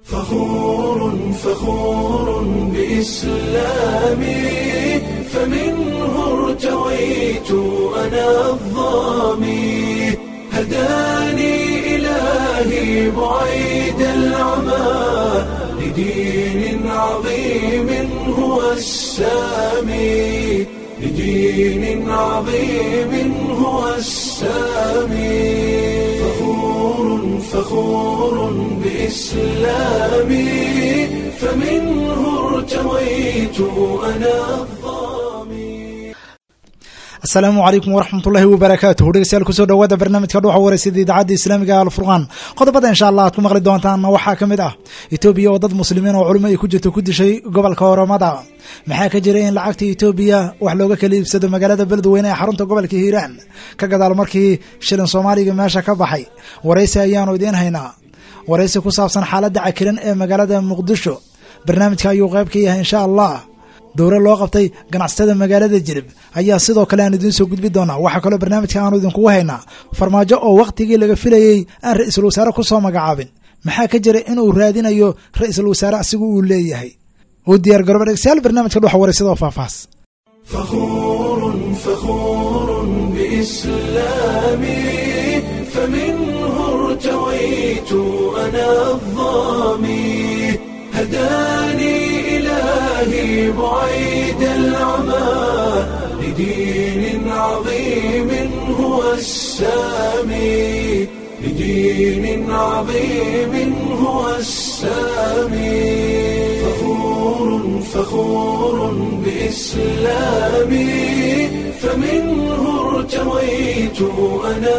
فخور فخور بإسلامي فمنه ارتويت أنا الظامي هداني إلهي بعيد العمى لدين عظيم هو السامي لدين عظيم هو السامي فخور فخور بإسلامي فمنه ارتويت أنا الظامي asalaamu calaykum waraxmatullaahi wabarakaatuhu dhegeystayaal kusoo dhawaada barnaamijka dhuuxa wareysada idaacadda islaamiga ee alfurqaan qodobada insha allah aad ku maqli doontaan waxaa ka mid ah etoobiya oo dad muslimiin oo culimo ay ku jirto ku dishay gobolka oromada maxaa ka jira in lacagta etoobiya wax looga kala iibsado magaalada beledweyne ee xarunta gobolka hiiraan ka gadaal markii shilin soomaaliga meesha ka baxay waraysi ayaanu idiin haynaa waraysi ku saabsan xaaladda cakiran ee magaalada muqdisho barnaamijka ayuu qayb ka yahay insha allah dowro loo qabtay ganacsatada magaalada jilib ayaa sidoo kale aan idiin soo gudbi doonaa waxaa kaloo barnaamijka aanu idinkugu haynaa farmaajo oo wakhtigii laga filayey aan ra-iisul wasaare ku soo magacaabin maxaa ka jira inuu raadinayo ra-iisul wasaare asigu uu leeyahay u diyaar garooba dhegstayaal barnaamijka dhuxa wareysada oo faahfaahs فخور فخور بإسلامي فمنه ارتويت أنا الظامي هداني إلهي بعيد العمى لدين عظيم هو السامي لدين عظيم هو السامي فخور فخور بإسلامي فمنه ارتويت أنا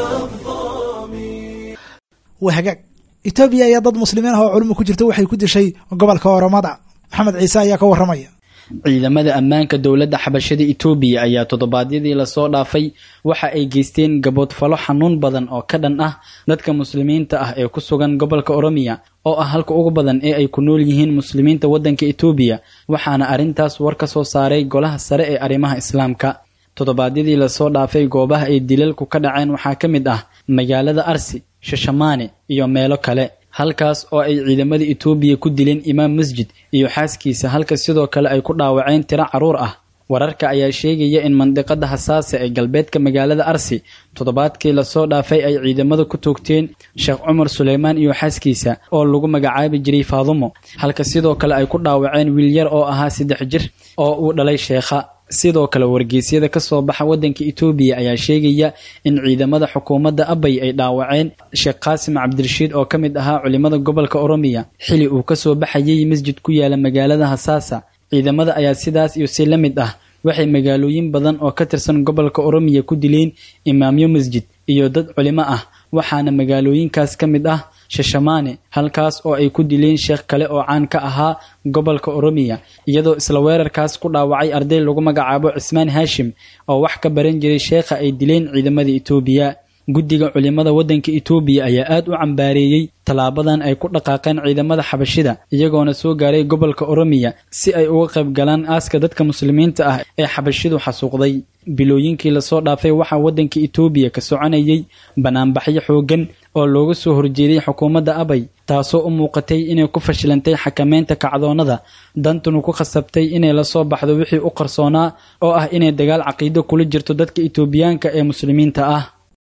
الظامي waa hagaag etoobiya ayaa dad muslimiin ah oo culimo ku jirta waxay ku dishay gobolka oromada maxamed ciise ayaa ka warramaya ciidamada ammaanka dowladda xabashada itoobiya ayaa toddobaadyadii lasoo dhaafay waxa ay geysteen gaboodfalo xanuun badan oo ka dhan ah dadka muslimiinta ah ee ku sugan gobolka oromiya oo ah halka ugu badan ee ay ku nool yihiin muslimiinta waddanka itoobiya waxaana arrintaas war ka soo saaray golaha sare ee arrimaha islaamka toddobaadyadii lasoo dhaafay goobaha ay dilalku ka dhaceen waxaa ka mid ah magaalada arsi shashamaane iyo meelo kale halkaas oo ay ciidamada itoobiya ku dileen imaam masjid iyo xaaskiisa halka sidoo kale ay ku dhaawaceen tiro carruur ah wararka ayaa sheegaya in mandiqada hasaase ee galbeedka magaalada arsi toddobaadkii lasoo dhaafay ay ciidamada ku toogteen sheekh cumar suleymaan iyo xaaskiisa oo lagu magacaabi jiray faadumo halka sidoo kale ay ku dhaawaceen wiil yar oo ahaa saddex jir oo uu dhalay sheekha sidoo kale wargeysyada ka soo baxa waddanka itoobiya ayaa sheegaya in ciidamada xukuumadda abay ay dhaawaceen sheekh qaasim cabdirashiid oo ka mid ahaa culimada gobolka oromiya xili uu kasoo baxayay masjid ku yaala magaalada hasaasa ciidamada ayaa sidaas iyo si la mid ah waxay magaalooyin badan oo ka tirsan gobolka oromiya ku dileen imaamyo masjid iyo dad culimo ah waxaana magaalooyinkaas ka mid ah shashamaane halkaas oo ay ku dileen sheekh kale oo caan ka ahaa gobolka oromiya iyadoo isla weerarkaas ku dhaawacay arday lagu magacaabo cismaan haashim oo wax ka baran jiray sheekha ay dileen ciidamada itoobiya guddiga culimada waddanka itoobiya ayaa aad u cambaareeyey tallaabadan ay ku dhaqaaqeen ciidamada xabashida iyagoona soo gaaray gobolka oromiya si ay uga qayb galaan aaska dadka muslimiinta ah ee xabashidu xasuuqday bilooyinkii lasoo dhaafay waxaa waddanka itoobiya ka soconayay banaanbaxyo xooggan oo looga soo horjeeday xukuumadda abay taasoo u muuqatay inay ku fashilantay xakameynta kacdoonnada dantunu ku khasabtay inay lasoo baxdo wixii u qarsoonaa oo ah inay dagaal caqiido kula jirto dadka itoobiyaanka ee muslimiinta ah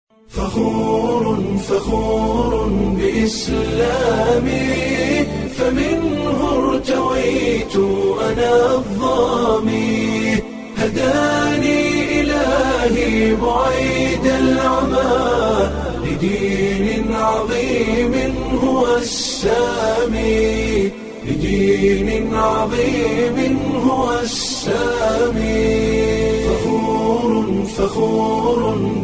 فخور فخور بإسلامي فمنه ارتويت أنا الظامي هداني إلهي بعيد العمى لدين عظيم هو السامي لدين عظيم هو السامي فخور فخور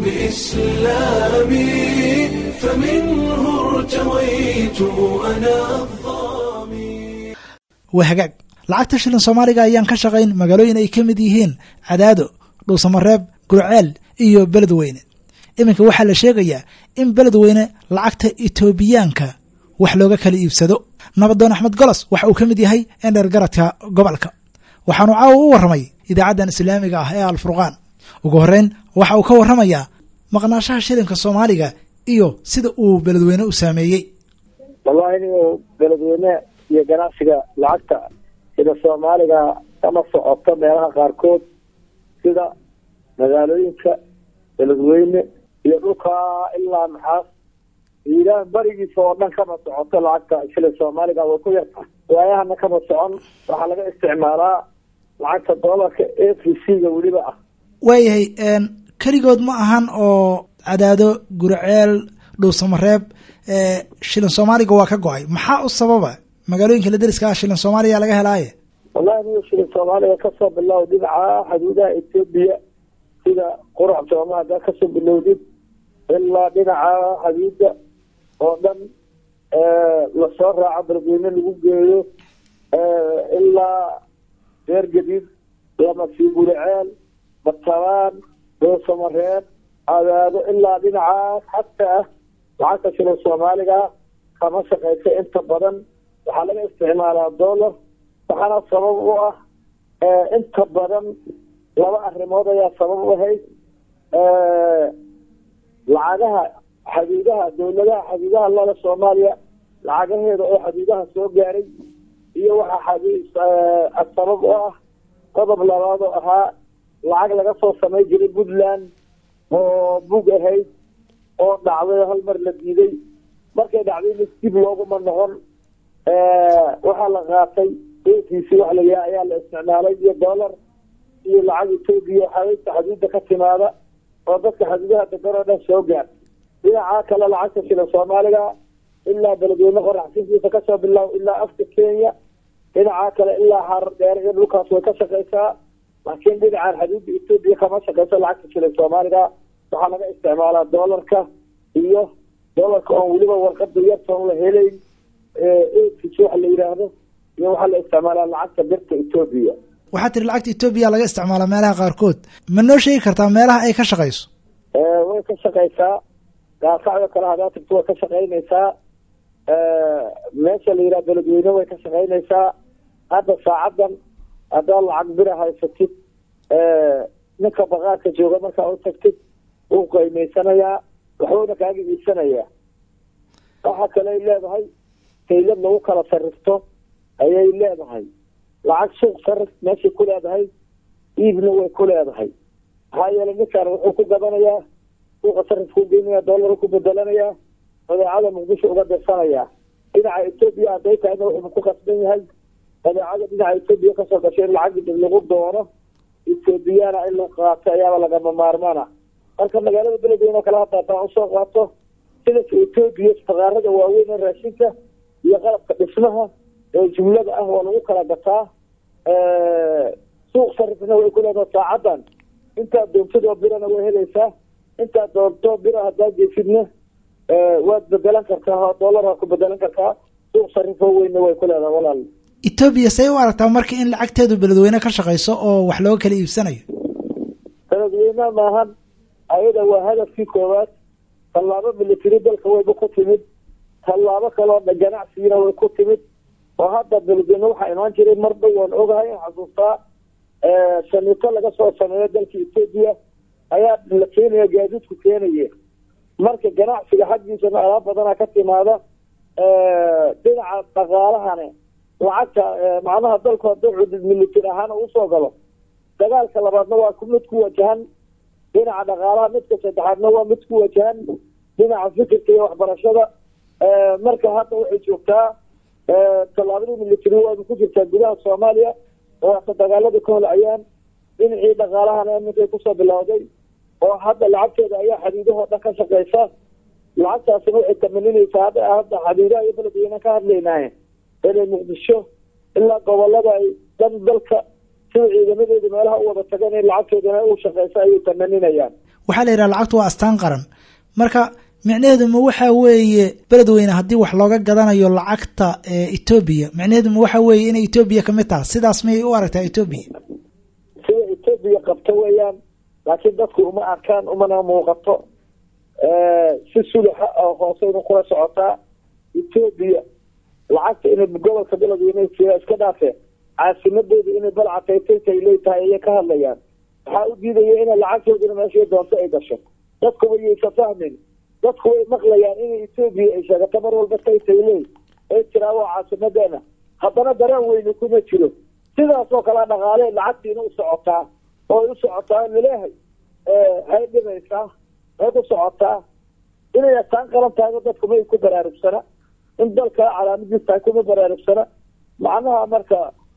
بإسلامي فمنه ارتويت أنا الظامي waa hagaag lacagta shilin soomaaliga ayaan ka shaqayn magaalooyin ay ka mid yihiin cadaado dhuusamareeb gurceel iyo beledweyne iminka waxaa la sheegayaa in beledweyne lacagta etoobiyaanka wax looga kala iibsado nabadoon axmed golos waxa uu ka mid yahay endheer garadka gobolka waxaanu caawa u warramay idaacaddan islaamiga ah ee alfurqaan ugu horreyn waxa uu ka warramayaa maqnaashaha shilinka soomaaliga iyo sida uu beledweyne u saameeyey wallahi inigo beledweyne iyo ganacsiga lacagta sida soomaaliga kama socoto meelaha qaarkood sida magaalooyinka beledweyne iyo dhulkaa ilaa maxaas iiraan barigiisa oo dhan kama socoto lacagta shilin soomaaliga way ku yarta waayahana kama socon waxaa laga isticmaalaa lacagta doolarka a v c-ga weliba ah waayahay keligood ma ahan oo cadaado guriceel dhuusamareeb shilin soomaaliga waa ka go-ay maxaa u sababa magaalooyinka la deriska ah shilin soomaaliya laga helaaye wallahi niga shilin soomaaliga kasoo bilow dhinaca xuduudaha etoobiya sida qurac sooma haddaa kasoo bilowdid ilaa dhinaca xuduuda oo dhan lasoo raaco beledweyne lagu geeyo ilaa reer gadiid lamasii guriceel batabaan doosamareeb adaado ilaa dhinacaas xataa lacagta shilin soomaaliga kama shaqeysa inta badan waxaa laga isticmaalaa dollar waxaana sabab u ah inta badan laba arrimood ayaa sabab u ahayd lacagaha xaduudaha dowladaha xaduudaha lada soomaaliya lacagaheeda oo xaduudaha soo gaaray iyo waxaa sabab u ah qodob labaad oo ahaa lacag laga soo samay jiray puntland oo bug ahayd oo dhacday hal mar la diiday markay dhacday mis dib looguma noqon waxaa la qaatay ekiisi wax la yaha ayaa la isticmaalay iyo dollar iyo lacag etoobiya xaweynta xaduudda ka timaada oo dadka xaduudaha degan oo dhan soo gaar dhinaca kale lacagta shilin soomaaliga ilaa beledweyne qoraxsintiisa kasoo bilaab ilaa afka kenya dhinaca kale ilaa harar dheer iyo dhulkaas way ka shaqeysaa laakiin dhinacan xaduudda etoobiya kama shaqeyso lacagta shilin soomaaliga waxaa laga isticmaalaa dollarka iyo dollarka oon weliba warqada yartoon la helayn ekis waxa la yidhaahdo iyo waxaa la isticmaalaa lacagta birta etoobiya waxaa tiri lacagta etoobiya laga isticmaalaa meelaha qaarkood ma noo sheegi kartaa meelaha ay ka shaqeyso way ka shaqeysaa gaasacdo kale hadaa tagto way ka shaqeynaysaa meesha la yidhaha beledweyne way ka shaqeynaysaa hadda saacadan haddaa lacag bira haysatid ninka baqaarka jooga markaa u tagtid wuu qiimeysanayaa waxbuuna kaaga iibsanayaa waxa kale ay leedahay taylad lagu kala sarifto ayay leedahay lacag suuq sarif meeshay ku leedahay iibna way ku leedahay maxaa yeelay ninkan wuxuu ku gadanayaa suuqa sarifkuu geynaya dollar ku bedelanayaa badeecada muqdisho uga dirsanayaa dhinaca etoobiya hadday tahayna wuxuu ku kasban yahay badeecada dhinaca etoobiya kasoo gashay in lacag dib lagu doono etoobiyana in la qaato ayaaba lagama maarmaana marka magaalada beledweyne oo kale hadda hataa usoo qaato sidanka etoobiya faqaarada waaweyn ee raashinka iyo qalabka dhismaha ee jumlada ah waa lagu kala gataa suuq sarifna way ku leedaha saacadan intaad doontadoo birana way helaysaa intaad doonto bira haddaa jeesidna waad bedelan kartaa oo dollar waa ku bedelan kartaa suuq sarifo weynna way ku leedaha walaal etoobiya say u aragtaa marka in lacagteedu beledweyne ka shaqeyso oo wax looga kala iibsanayo beledweyne maahan ayada waa hadafkii koowaad tallaabo military dalka wayba ku timid tallaabo kaloo ganacsigina way ku timid oo hadda beledweyne waxaa imaan jiray mar dhow waan ogahay xasuustaa shamito laga soo sameeyo dalka etoobiya ayaa la keenaya gaadiidku keenaye marka ganacsiga xaggiisana alaab badana ka timaada dhinaca dhaqaalahane lacagta macnaha dalku hadduu cudud military ahaan usoo galo dagaalka labaadna waa mid ku wajahan dhinaca dhaqaalaha midka saddexaadna waa mid ku wajahan dhinaca fikirka iyo waxbarashada marka hadda waxay joogtaa tallaabadii military waaba ku jirtaa gudaha soomaaliya oo hata dagaalada ka holcayaan dhinacii dhaqaalahana iminkay kusoo bilowday oo hadda lacagteeda ayaa xadiidahoo dhan ka shaqeysa lacagtaasina waxay tamaninaysaa hadda hadda xadiidaha iyo beledweyne ka hadlaynaaye inay muqdisho ilaa gobolada ay dan dalka sida ciidamadeeda meelaha u wada tagan in lacagteedana u shaqeysa ayay tamaninayaan waxaa la yidhaha lacagtu waa astaan qaran marka micnaheedu ma waxa weeye beledweyne haddii wax looga gadanayo lacagta etoobiya micnaheedu ma waxa weeye inay etoobiya kamid taha sidaas miyay u aragtaa etoobiya sida etoobiya qabto weeyaan laakiin dadku uma arkaan umana muuqato si sulaxa oo hooseyna kula socotaa etoobiya lacagta inay gobolka beledweyne iska dhaafeen caasimadooda inay balcataytaytay leetahay ayay ka hadlayaan waxaa u diidaya inay lacagtooduna meeshay doonto ay gasho dadkuba yaysa fahmin dadku way maqlayaan inay etoobiya ay sheegato mar walba taytayley ay tiraa waa caasimadeena haddana dareen weyni kuma jiro sidaasoo kale dhaqaale lacagtiina u socotaa oo u socotaa laleehay hay dhibaysaa hay ku socotaa inay astaan qalan tahayba dadku may ku baraarugsana in dalka calaamadiis tahay kuma baraarugsana macnaha marka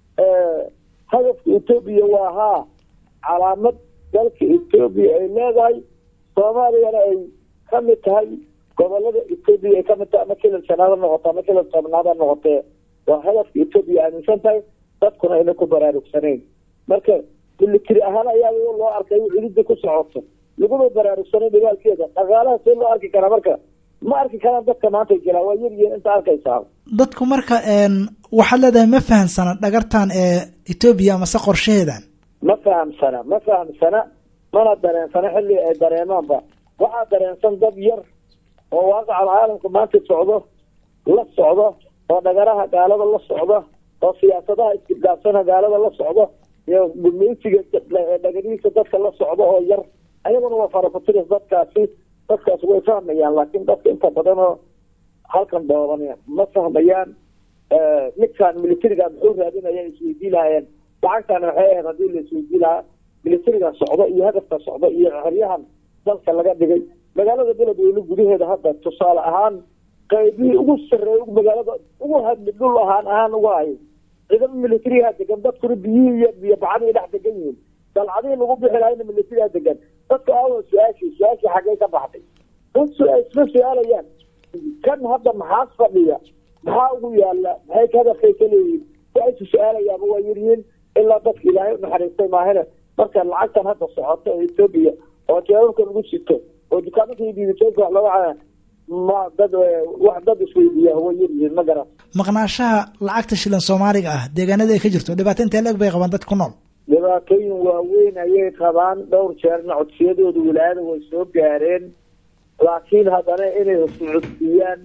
hadafka etoobiya waa haa calaamad dalka etoobiya ay leedahay soomaaliyana ay ka mid tahay gobolada etoobiya ay kamid tahay ama kilil shanaad ha noqoto ama kilil tobnaad ha noqotee waa hadafka etoobiya aaminsan tahay dadkuna ayna ku baraarugsanayn marka military ahaan ayaa loo arkay cilida ku socoto laguma baraarugsanay dagaalkeeda dhaqaalaha see loo arki karaa marka ma arki karaan dadka maanta jiraa waa yar yihiin inta arkaysaa dadku marka waxaad leedahay ma fahamsana dhagartan ee etoobiya amase qorshaheedan ma fahamsana ma fahamsana mana dareensana xilli ay dareemaanba waxaa dareensan dad yar oo waaqacal caalamka maanta socdo la socdo oo dhagaraha gaalada la socdo oo siyaasadaha isgidgaabsana gaalada la socdo iyo gumeysiga dhagadihiisa dadka la socdo oo yar ayaguna waa farafuturis dadkaasi dadkaas way fahmayaan laakiin dadka inta badan oo halkan dooban ma fahmayaan midkaan militariga muxuu raadinaya isweydii lahaayeen lacagtaana waxay ahayd haddii la isweydii lahaa militariga socdo iyo hadafka socdo iyo xeryahan dalka laga dhigay magaalada beledweyne gudaheeda hadda tusaale ahaan qaybihii ugu sarreeya magaalada ugu hadli dhul ahaan ahaan uga hayo ciidamo militariha degan dadkuna biyihii iyo biyo bacdii dhex degan yihiin dalcadihii lagu bixi lahayna militariha degan dadka aawa su-aashii su-aashii xaggee ka baxday isma su-aalayaan kan hadda maxaas fadhiya maxaa ugu yaala maxay hadafkay ka leeyihiin waxaysu su-aalayaaba waa yaryihiin ilaa dadka ilaahay unaxariistay maahane marka lacagtan hadda socoto oo etoobiya oo jeebabka lagu sito oo dukaamaka iyo diibitooyinka wax looga caya ma dad wax dad isweydiiya way yaryihiin ma garan maqnaashaha lacagta shilan soomaaliga ah deegaanada ay ka jirto dhibaato intee leeg bay qabaan dadka ku nool dhibaatooyin waaweyn ayay qabaan dhowr jeerna codsiyadooda wilaayada way soo gaareen laakiin haddana inay socodsiiyaan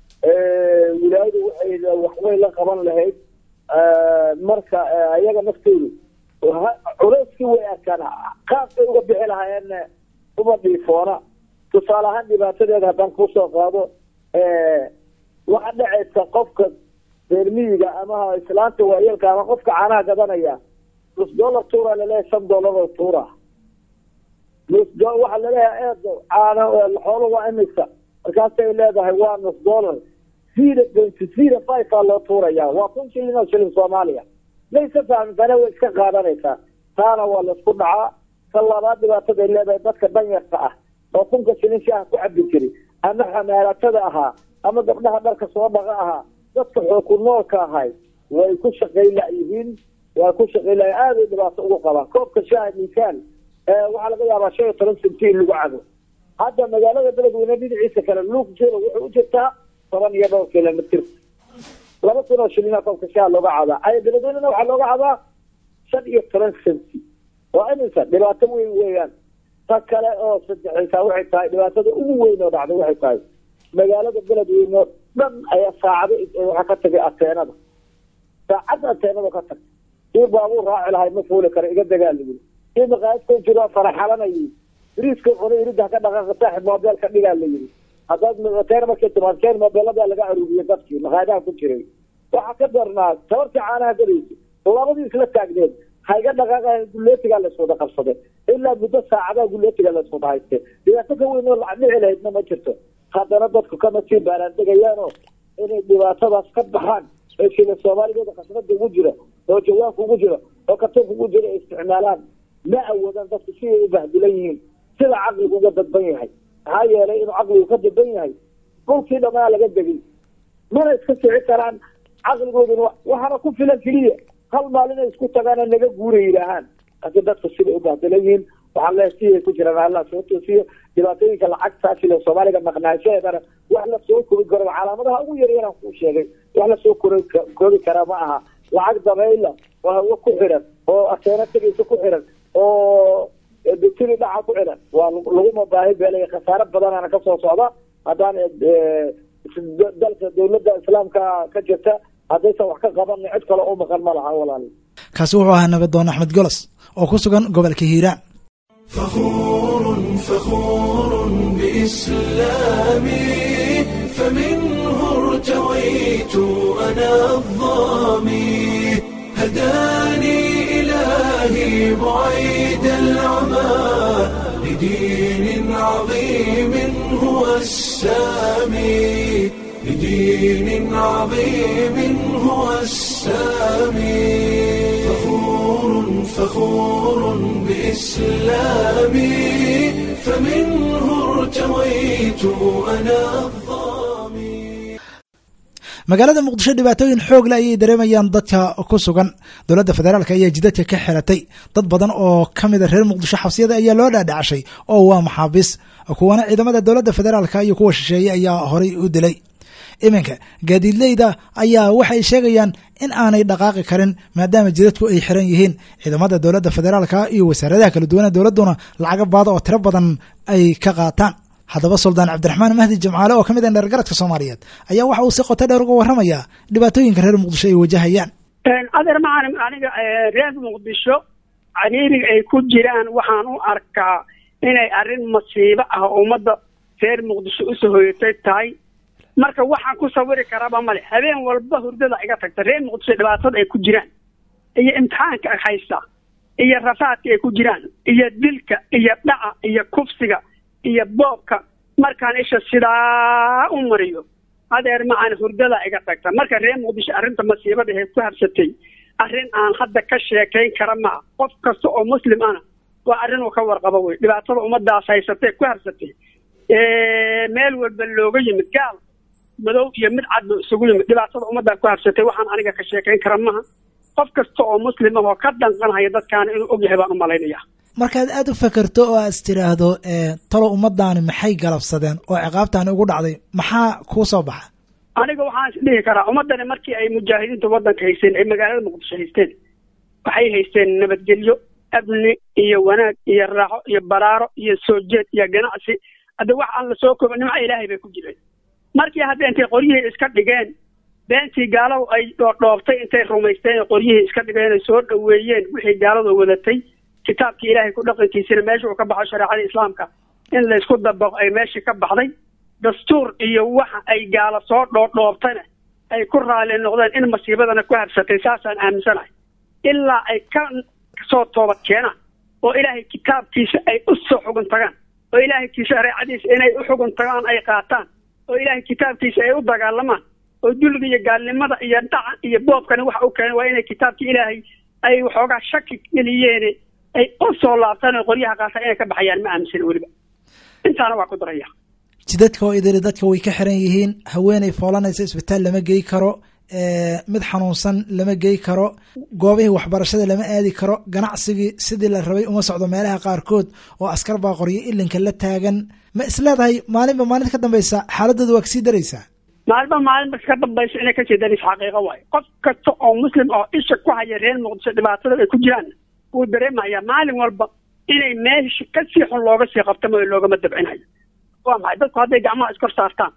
wilaayadu waxay waxbay la qaban lahayd marka ayaga naftoodu culeyskii way arkaan qaabkay uga bixi lahaayeen uma dhiifoona tusaale ahaan dhibaatadeeda haddaan kusoo qaado waxaa dhacaysa qofka reermiyiga ama islaanta waayeelka ama qofka caanaha gadanaya nus dollar tuura laleeyahay shan dollar oo tuura nus waxaa laleeyahay eed caana xoolo waa imisa markaasay leedahay waa nus dollar zero point zero five aa loo tuuraya waa kun shilin oo shilin soomaaliya maysa fahamsane way iska qaadanaysaa taana waa laisku dhacaa ka labaad dhibaataday leedahay dadka danyarta ah oo kunka shilin shaaha ku cabi jiri ama xamaalatada ahaa ama gabdhaha dharka soo dhaqa ahaa dadka xooku noolka ahay way ku shaqayn layihiin waa ku shaqayn lahay aaday dhibaato ugu qabaan koobka shaaha misaal waxaa laga yaabaa shan iyo toban senti in lagu cabo hadda magaalada beledweyne dhinaciisa kale luuqjeelo wuxuu u jirtaa toban iyo dhowr kilomitr laba kun oo shilina koobka shaaha looga cabaa ay beledweynena waxaa looga cabaa shan iyo toban senti waa imisa dhibaato weyn weeyaan ta kale oo saddexaysaa waxay tahay dhibaatada ugu weyn oo dhacday waxay tahay magaalada beledweyne oo dhan ayaa saacado waxaa ka tagay ateenada saacadda ateenada ka tagtay kii baabuur raaci lahay ma fuuli kara iga dagaaligi kii maqaayad ku jiro faraxalanayay biriiska qona irida ka dhaqaaqa saaxib mobeelka dhigaa la yiri haddaad ateena markay timaad keen mobeeladaa laga aruuriyay dadkii maqaayadaha ku jiray waxaa ka darnaa tabartii caanaha galaysa labadii isla taagneed hayga dhaqaaqa gulleetigaa layswada qabsaday ilaa muddo saacadaha gulleetigaa layswada hayste dhibaato ka weyn oo lacdhici lahaydna ma jirto haddana dadku kama sii baaraandegayaanoo inay dhibaatadaas ka baxaan ee shila soomaaligeeda khasnada ugu jira oo jawaanka ugu jira oo katoonka ugu jira ay isticmaalaan ma awoodaan dadku siday u bahdilan yihiin sida caqligu uga dadban yahay maxaa yeelay inuu caqligu ka dadban yahay dhulkii dhamaa laga degay mana iska kici karaan caqligooduna waxaana ku filan keliya hal maalin ay isku tagaana naga guura yidhaahaan laakiin dadku siday u bahdilan yihiin waxaa leeyahay siday ku jiraan allah soo toosiyo dhibaatooyinka lacagtaa shila soomaaliga maqnaashaheedana wax la soo koobi karo calaamadaha ugu yaryaraan kuu sheegay wax la soo kor koobi karaa ma aha lacag dabayla oo hawo ku xiran oo ateeno tegaysa ku xiran oo bitiri dhaca ku xiran waa laguma baahi beelaya khasaare badanaana kasoo socda haddaan dalka dawladda islaamka ka jirta haddaysan wax ka qaban cid kale u maqan ma laha walaal kaasi wuxuu ahaa nabadoon axmed golos oo ku sugan gobolka hiiraan فخور فخور بإسلامي فمنه ارتويت ارتويت أنا الظامي هداني إلهي بعيد العمى لدين عظيم هو السامي لدين عظيم هو السامي فخور فخور بإسلامي فمنه ارتويت أنا الظامي magaalada muqdisho dhibaatooyin xoog le ayay dareemayaan dadka ku sugan dowladda federaalk ayaa jidadka ka xiratay dad badan oo ka mida reer muqdisho xabsiyada ayaa loo dhaadhacashay oo waa maxaabiis kuwana ciidamada dowladda federaalk iyo kuwa shisheeye ayaa horay u dilay iminka gaadiidleyda ayaa waxay sheegayaan in aanay dhaqaaqi karin maadaama jidadku ay xiran yihiin ciidamada dowladda federaalka iyo wasaaradaha kala duwana dowladduna lacaga baada oo tiro badan ay ka qaataan haddaba suldaan cabdiraxmaan mahdi jamcaale oo ka mid ah dheergaradka soomaaliyeed ayaa waxa uu si qoto dheer uga warramayaa dhibaatooyinka reer muqdisho ay wajahayaan adeer macalin aniga reer muqdisho cariiriga ay ku jiraan waxaan u arkaa inay arrin masiibo ah oo ummadda reer muqdisho usoo hoyatay tahay marka waxaan ku sawiri karaaba male habeen walba hurdada iga tagta reer muqdisho dhibaatada ay ku jiraan iyo imtixaanka haysta iyo rafaadka ay ku jiraan iyo dilka iyo dhaca iyo kufsiga iyo boobka markaan isha sidaa u mariyo adeer macaan hurdada iga tagta marka reer muqdisho arrinta masiibada ee ku habsatay arrin aan hadda ka sheekayn kara maa qof kasta oo muslim ana waa arrin uu ka warqabo wey dhibaatada ummadaas haysatay ku habsatay meel walba looga yimid gaal madow iyo mid cad buu isugu yimid dhibaatada ummaddaa ku habsatay waxaan aniga ka sheekayn kara maha qof kasta oo muslim ah oo ka danqanhaya dadkaana inuu ogyahay baan u malaynaya markaad aada u fakerto oo aad is tiraahdo talo ummadaani maxay galabsadeen oo ciqaabtaani ugu dhacday maxaa kuu soo baxa aniga waxaan is dhihi karaa ummaddani markii ay mujaahidiinta waddanka haysteen ay magaalada muqdisho haysteen waxay haysteen nabadgelyo amni iyo wanaag iyo raaxo iyo baraaro iyo soo jeed iyo ganacsi hadda wax aan la soo kooba nimca ilaahay bay ku jireen markii hadda intay qoryihii iska dhigeen beentii gaaladu ay dhoodhoobtay intay rumaysteen qoryihii iska dhigeen ay soo dhoweeyeen wixii gaaladu wadatay kitaabkii ilaahay ku dhaqankiisina meesha uu ka baxo shareecada islaamka in laysku dabaqo ay meeshii ka baxday dastuur iyo waxa ay gaalo soo dhoodhoobtana ay ku raali noqdeen in masiibadana ku habsatay saasaan aaminsanahay ilaa ay ka soo toobad keenaan oo ilaahay kitaabkiisa ay u soo xugun tagaan oo ilaahay shareecadiisa inay u xugun tagaan ay qaataan oo ilaahay kitaabkiisa ay u dagaalamaan oo dulliga iyo gaalnimada iyo dhaca iyo boobkana waxa u keenay waa inay kitaabkii ilaahay ay waxoogaa shaki geliyeen ay u soo laabtaan oo qoryaha qaataan inay ka baxayaan ma aaminsan weliba intaana waa ku daraya jidadka oo idili dadka way ka xiran yihiin haweeney foolanaysa isbitaal lama gey karo mid xanuunsan lama gey karo goobihii waxbarashada lama aadi karo ganacsigii sidii la rabay uma socdo meelaha qaarkood oo askar baa qoryo ilinka la taagan ma isleedahay maalinba maalinta ka dambeysa xaaladooda waa kasii daraysaa maalinba maalinba ka dambaysa inay kasii daraysa xaqiiqo waayo qof kasta oo muslim oo isha ku haya reer muqdisho dhibaatada ay ku jiraan wuu dareemayaa maalin walba inay meesha kasii xun looga sii qabtamo loogama dabcinayo waa maxay dadku hadday gacmaha iskor saartaan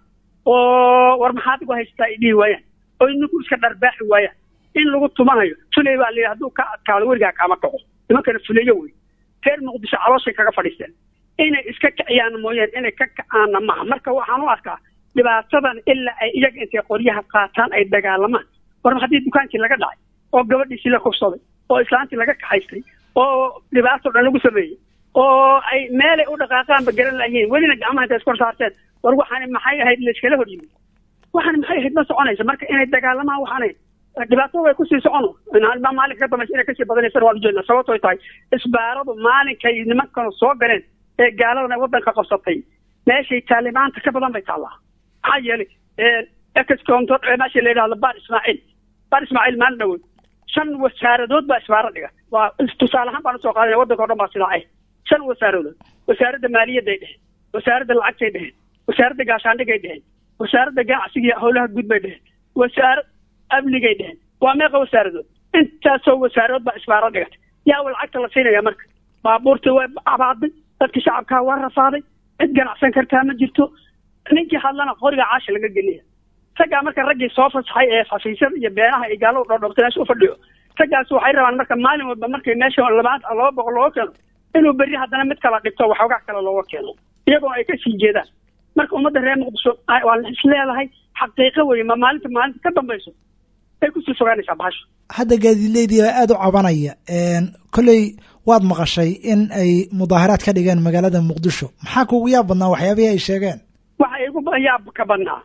oo war maxaad igu haysataa ay dhihi waayaan oo inagu iska dharbaaxi waayaan in lagu tumanayo fuley baa layidhi hadduu ka adkaado weligaa kaama kaco nimankana fuleyo wey reer muqdisho calooshay kaga fadhiisteen inay iska kiciyaan mooyaan inay ka kacaana maha marka waxaan u arkaa dhibaatadan ilaa ay iyaga intay qoryaha qaataan ay dagaalamaan war haddii dukaankii laga dhacay oo gabadhiisii la kufsaday oo islaantii laga kaxaystay oo dhibaato dhan lagu sameeyey oo ay meelay u dhaqaaqaanba garan layihiin welina gacmaha intay iskor saarteen war waxaani maxay ahayd layskala hor yimid waxaani maxay ahayd ma soconaysa marka inay dagaalamaan waxaanay dhibaatada way kusii socono maalinka ka dambaysa inay kasii badanaysana waan ujeedna sababtoy tahay isbaaradu maalinkay nimankanu soo galeen ee gaaladana waddanka qabsatay meeshay taalimaanta ka badan bay taallaa maxaa yeelay exconto meesha la yidhahdo bar ismaaciil bar ismaaciil maalin dhawood shan wasaaradood baa isbaaro dhiga waa tusaale ahaan baan usoo qaadana waddanka o dhan baa sidaa ah shan wasaaradood wasaaradda maaliyadday dheheen wasaaradda lacagtay dheheen wasaaradda gaashaandhigay dheheen wasaaradda ganacsiga iyo howlaha guud bay dheheen wasaarad amnigay dheheen waa meeqa wasaaradood intaasoo wasaarood baa isbaaro dhigatay yaa wa lacagta la siinaya marka baabuurtii way abaaday dadkii shacabkaa waa rafaaday cid ganacsan kartaa ma jirto ninkii hadlana qoriga caasha laga geliya raggaa marka raggii soo fasaxay ee xafiisyada iyo beenaha ay gaalada dhoodhoobtay meesha u fadhiyo raggaas waxay rabaan marka maalin walba markay meesha labaad laba boqol looga keeno inuu berri haddana mid kala dhigto waxoogaa kale looga keeno iyagoona ay kasii jeedaan marka ummadda reer muqdisho waa la isleedahay xaqiiqo weye ma maalinta maalinta ka dambayso ay kusii fogaanaysaa bahasho hadda gaadiidleydii baa aada u cabanaya kolley waad maqashay in ay mudaaharaad ka dhigeen magaalada muqdisho maxaa kuugu yaab badnaa waxyaabihii ay sheegeen waxa igu yaab ka badnaa